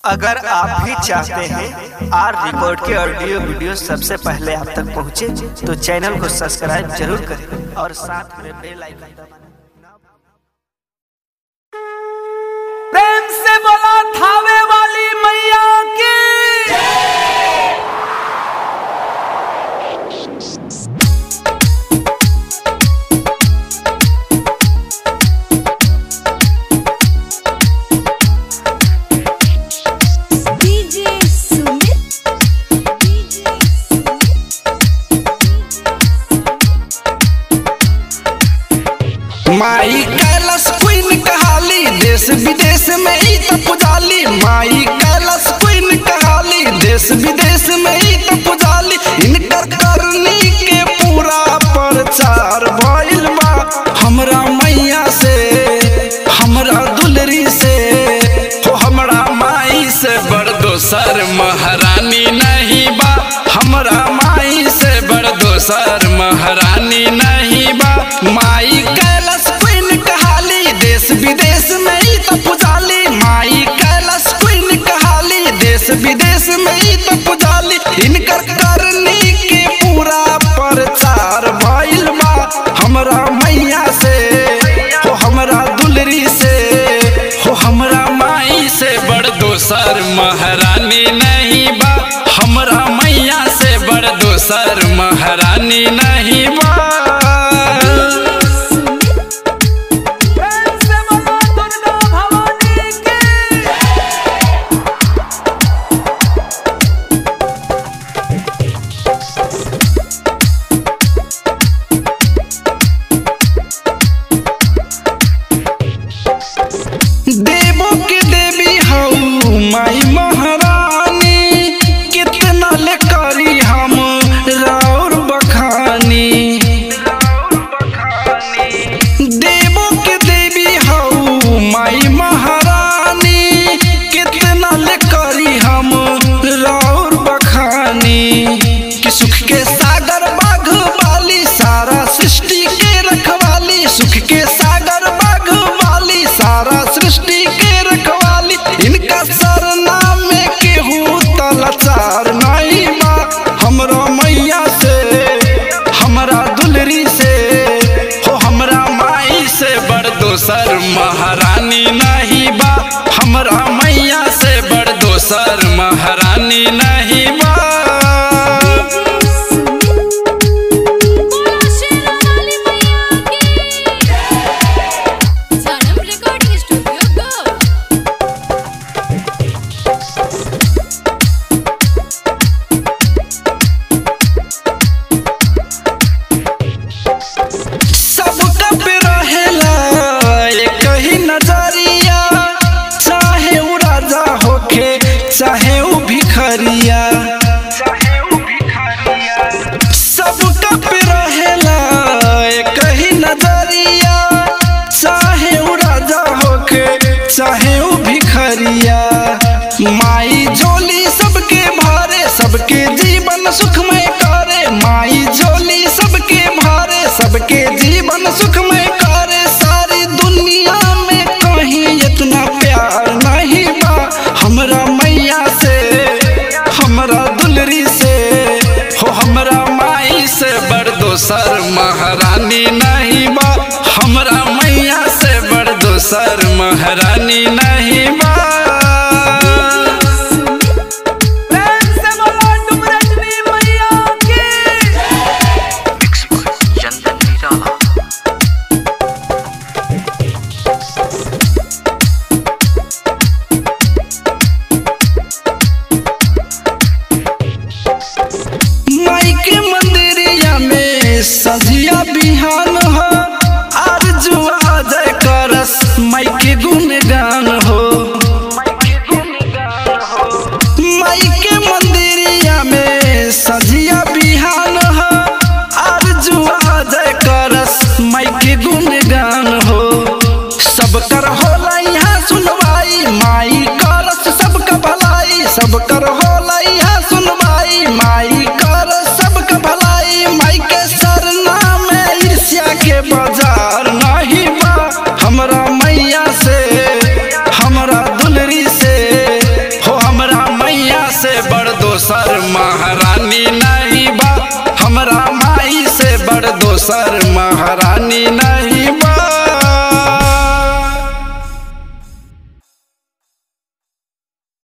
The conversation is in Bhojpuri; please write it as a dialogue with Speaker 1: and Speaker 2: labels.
Speaker 1: अगर आप भी चाहते हैं आर रिकॉर्ड के ऑडियो वीडियो सबसे पहले आप तक पहुंचे, तो चैनल को सब्सक्राइब जरूर करें और साथ में बेल आइकन दबाना
Speaker 2: प्रेम से बोला थावे वाली मैया की
Speaker 3: DJ Sumit DJ
Speaker 2: माई कैलाश क्वीन कहाली देश विदेश में ही तो पुजाली माई कैलाश क्वीन कहाली देश विदेश में ही तो पुजाली इनकर करनी के पूरा प्रचार भइल बा हमरा मैया से हमरा दुलरी से हो हमरा माई से बड़ दोसर महारानी नहीं बा हमरा माई से बड़ दोसर महारानी नहीं बा माई कैलाश क्वीन कहाली देश विदेश में ही तो पुजाली माई कैलाश क्वीन कहाली देश विदेश में ही तो पुजाली इनकर करनी के पूरा प्रचार भइल बा हमरा मैया से हो हमरा दुलरी से हो हमरा माई से बड़ दोसर महारानी नहीं बा हमरा मैया से बड़ दोसर महारानी नहीं बा देवो के देवी हऊ माई महारानी कितना ले करी हम राउर बखानी देवो के देवी हऊ माई महारानी कितना ले करी हम राउर बखानी कि सुख के सागर बाघ वाली सारा सृष्टि के रखवाली सुख के सागर बाघ वाली सारा सृष्टि के रखवाली इनका सरनाम में केहू तलाचार नहीं बा हमरा मैया से हमरा दुलरी से हो हमरा माई से बड़ दोसर महारानी नहीं बा हमरा मैया से बड़ दोसर महारानी नहीं बा
Speaker 3: बोला शेरा वाली मैया की जनम रिकॉर्डिंग स्टूडियो गो
Speaker 2: सबका पे रहेला एक ही नजरिया चाहे उ राजा होखे चाहे उ भिखरिया सबका पे रहेला एक ही नजरिया चाहे उ राजा होखे चाहे उ भिखरिया माई झोली सबके भरे सबके जीवन सुखमय करे माई झोली सबके भरे सबके जीवन सुखमय करे सारी दुनिया में कहीं इतना प्यार नहीं बा हमरा मैया से हमरा दुलरी से हो हमरा माई से बड़ दोसर महारानी नहीं बा हमरा मैया से बड़ दोसर महारानी नहीं बा महारानी नहीं बा हमरा माई से बड़ दोसर महारानी नहीं बा